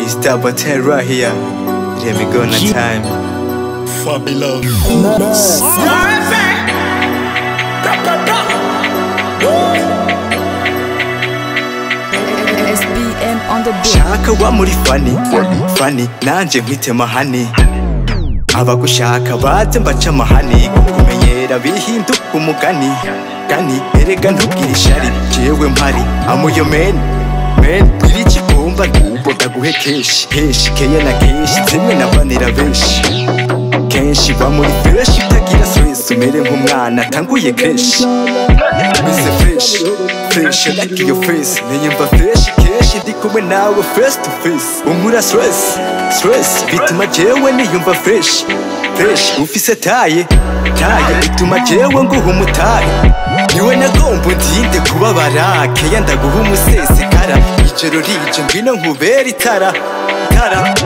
It's double ten right here. Let me go on time. Fabi Love. SBM on the beat. shaka wa muri fani fani nanje nkwite mahani abagushaka baze mbaca amahani kukumenyera bihinduka umugani gani erega ntubwire ishari jewe mpari amuyo meni meni bwira ikigomba nubo ndaguhe kenshi kenshi keye na kenshi zimwe nabanira benshi kenshi ba muri fresh utagira stress umere nk'umwana atanguye kenshi Meze fresh fresh like your face Niyumva fresh kenshi ndi kumwe nawe face to face Unkura stress stress bituma jewe niyumva fresh fresh ufise taye taye bituma jewe nguha umutahe niwe nagomba undinde kubabara keya ndaguha umusesekara ijoro rije ngwino nkubera itara tara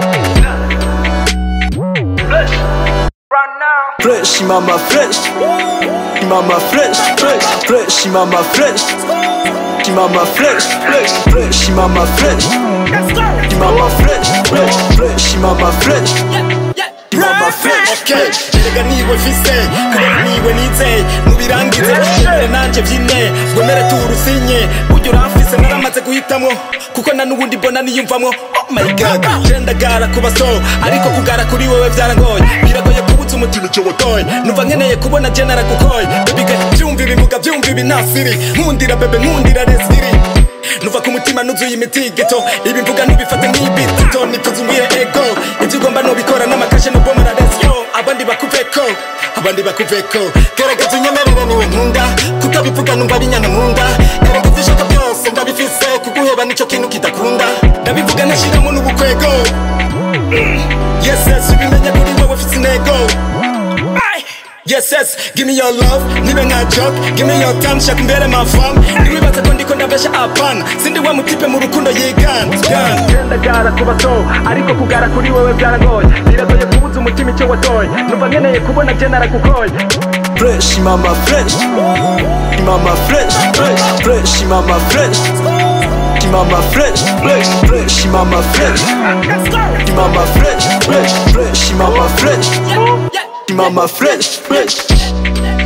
Fresh mama fresh Mama fresh fresh fresh mama fresh Mama fresh fresh fresh mama fresh Mama fresh fresh fresh mama fresh Mama fresh Okay, erega niwe mfise kubera niwe nizeye nubirangize imbere nanje vyine ngomere turusinye burya uramfise naramaze guhitamwo kuko na n'ubundi mbona niyumvamwo oh my god je ndagara kuba so ariko kugara kuri wewe vyarangoye biragoye kubuza umutima ico wotoye numva nkeneye kubona je naragukoye baby girl vyumva ibimuga vyumva ibinasiri nkundira bebe nkundira resiri nuva ku mutima nuzuye imitigito ibi mvuga ntubifate nk'ibitito nituzumbuye ego ibyo ugomba nubikora n'amakashe nubomora resyo abandi bakuveko abandi bakuveko gerageza unyemerere niwe nkunda kutabivuga numva binyana nkunda erega ibyo ushaka byose ndabifise kuguheba nicyo kintu kidakunda ndabivuga nashyiramo n'ubukwego yes yes ubimenya kuri wowe ufite intego Ay! Yes, yes, give me your love, nibe nka joke Give me your time, shaka imbere ma fam Ntiwibaze ko ndiko ndabesha apana Sindi wa mutipe mu rukundo yigana Genda gara kuba so, ariko kugara kuri wewe byaragoye Biragoye kubuza umutima icyo watoye Numva nkeneye kubona je naragukoye fresh mama fresh Mama fresh fresh fresh mama fresh Mama fresh fresh fresh mama fresh Mama fresh fresh fresh mama fresh Mama fresh fresh